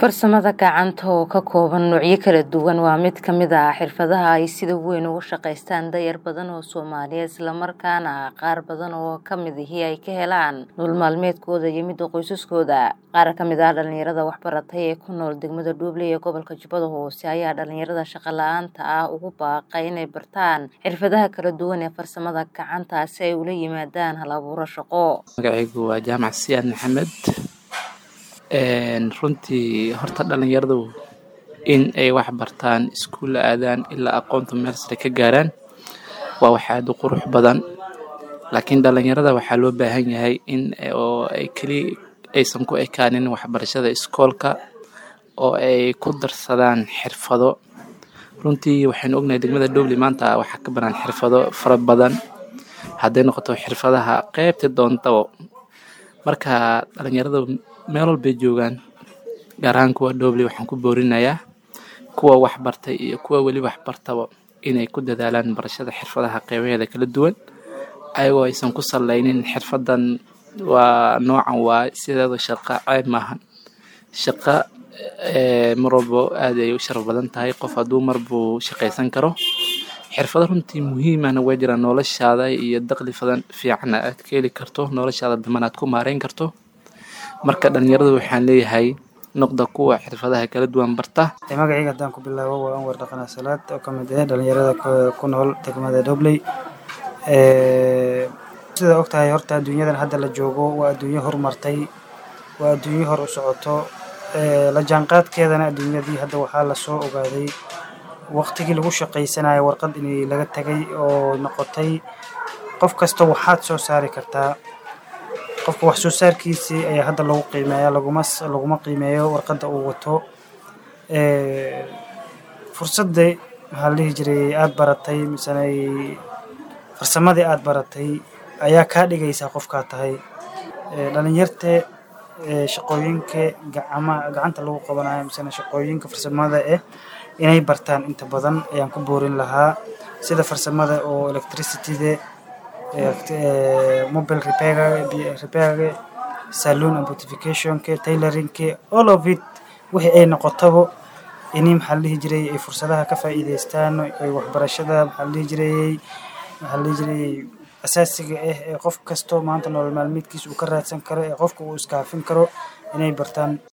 Farsamada gacanta oo ka kooban noocyo kala duwan waa mid ka mid ah xirfadaha ay sida weyn uga shaqeystaan da'yar badan oo Soomaaliyeed isla markaana qaar badan oo ka mid ahi ay ka helaan nolol maalmeedkooda iyo midda qoysaskooda. Qaar ka mid ah dhalinyarada wax baratay ee ku nool degmada Dooble ee gobolka Jubbada Hoose ayaa dhalinyarada shaqo la'aanta ah ugu baaqay inay bartaan xirfadaha kala duwan ee farsamada gacanta si ay ula yimaadaan hal-abuuro shaqo. Magacaygu waa Jaamac Siyaad Maxamed. runtii horta dhalinyaradu in ay wax bartaan iskuul aadaan ilaa aqoonta meel sare ka gaaraan waa wax aad u qurux badan laakiin dhalinyarada waxaa loo baahan yahay in oo ay keli aysan ku ekaanin waxbarashada iskoolka oo ay ku darsadaan xirfado runtii waxaynu ognahay degmada Dooble maanta waxaa ka banaan xirfado fara badan hadday noqoto xirfadaha qeybta doontaba marka dhalinyarada meel walbay joogaan gaar ahaan kuwa Dooble waxaan ku boorinayaa kuwa wax bartay iyo kuwa weli wax bartaba inay ku dadaalaan barashada xirfadaha qeybaheeda kala duwan ayagoo aysan ku saleynin xirfadan waa noocan waa sideeda shaqo ceeb maahan shaqo mar walbo aad ay u sharaf badan tahay qof hadduu mar buu shaqaysan karo xirfado runtii muhiim ahna waa jiraan noloshaada iyo dakhli badan fiicanna aad ka heli karto noloshaada daman aad ku maareyn karto marka dhalinyaradu waxaan leeyahay noqda kuwa xirfadaha kala duwan barta magacayga haddaan ku bilaabo waa anwar dhaqana salaad oo ka mid ah dhalinyarada ku nool degmada Doobley sida ogtahay horta adduunyadan hadda la joogo waa adduunyo horumartay waa adduunyo hor u socoto la jaanqaadkeedana adduunyadii hadda waxaa lasoo ogaaday waqtigii lagu shaqaysanayo warqad inay laga tagay oo noqotay qof kasta waxaad soo saari kartaa qofka wax soo saarkiisii ayaa hadda lagu qiimeeyaa laguma laguma qiimeeyo warqadda uu wato fursadda maxaa la dhihi jiray aad baratay misena farsamadii aad baratay ayaa kaa dhigaysaa qofkaa tahay dhalinyarte shaqooyinka gacama gacanta lagu qabanayo misena shaqooyinka farsamada eh inay bartaan inta badan ayaan ku boorin lahaa sida farsamada oo electricity-da mobile repair repairga saloon and beautificationka tailoringka all of it wixii ay noqotaba ini maxaa la dhihi jiray ay fursadaha ka faa'iidaystaan ay waxbarashada maxaa la dhihi jiray maxaa la dhihi jiray asaasiga ah ee qof kasto maanta nolol maalmeedkiisa uu ka raadsan karo ee qofka uu iskaafin karo inay bartaan